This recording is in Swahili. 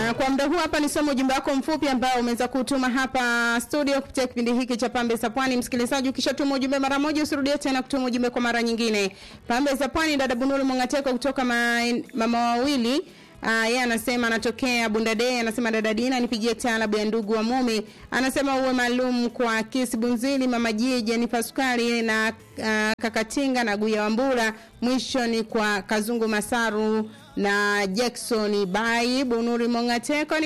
Na kwa muda huu hapa nisome ujumbe wako mfupi ambao umeweza kutuma hapa studio kupitia kipindi hiki cha Pambe za Pwani. Msikilizaji, ukishatuma ujumbe mara moja usirudie tena kutuma ujumbe kwa mara nyingine. Pambe za Pwani, dada Bunuri Mongateko kutoka ma, mama wawili Uh, yeye anasema anatokea Bundade, anasema dada Dina nipigie taalabu ya ndugu wa mume. Anasema uwe maalum kwa Kisi Bunzili, mama Jiji, Jenifer Sukari na uh, Kakatinga na Guya Wambura. Mwisho ni kwa Kazungu Masaru na Jackson Bai Bunuri Mongateko.